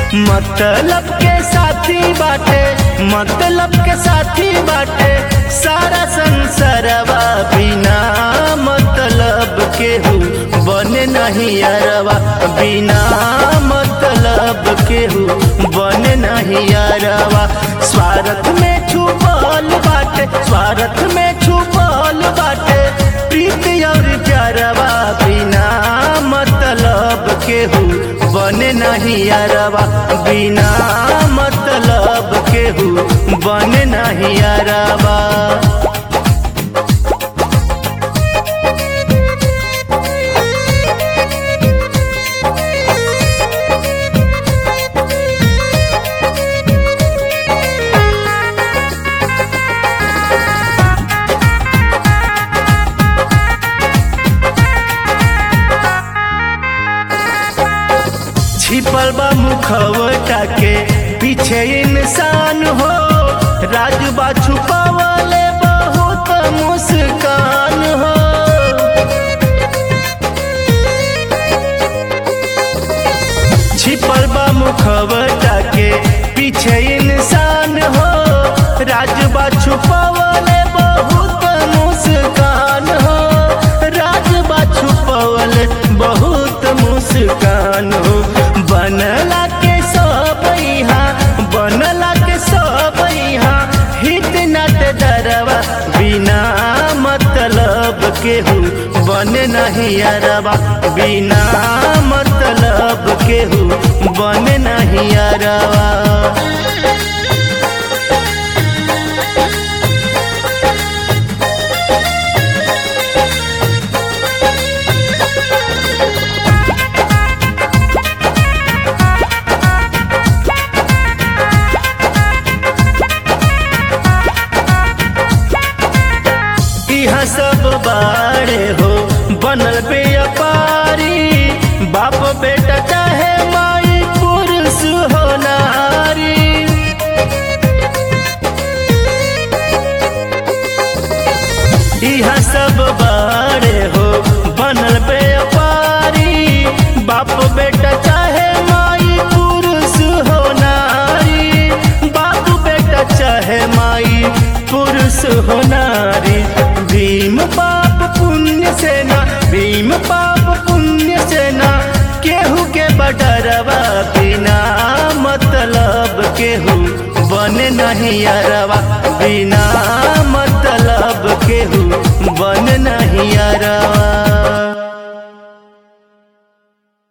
मतलब के साथी बाटे मतलब के साथी बाटे सारा संसारवा बिना मतलब के हु बने नहीं अरवा बिना मतलब के हु बने नहीं अरवा स्वार्थ में छुपल बाटे स्वार्थ में छुपल बाटे प्रीति और प्यारवा बिना मतलब के हु बने नहीं अरवा बिना मतलब के हु बने नहीं अरवा छिपल बा मुखवटा के पीछे इंसान हो राजबा छुपावले बहुत मुस्कान हो छिपल बा मुखवटा के पीछे इंसान हो राजबा छुपावले बहुत मुस्कान हो राजबा छुपावले बहुत मुस्कान हो बनला के सब यहाँ बनला के सब यहाँ हित नट दरवा बिना मतलब के हूँ बन नहीं अरवा बिना मतलब के हूँ बन नहीं अरवा यहाँ सब बाड़े हो बनल व्यापारी बाप बेटा चाहे माई पुरुष हो नारी यहाँ सब बाड़े हो बनल व्यापारी बाप बेटा चाहे माई पुरुष हो नारी बाप बेटा चाहे माई पुरुष हो नारी भीम पाप पुण्य सेना भीम पाप पुण्य सेना केहू के बडरवा बिना मतलब केहू बने नहीं अरवा बिना मतलब केहू बन नहीं अरवा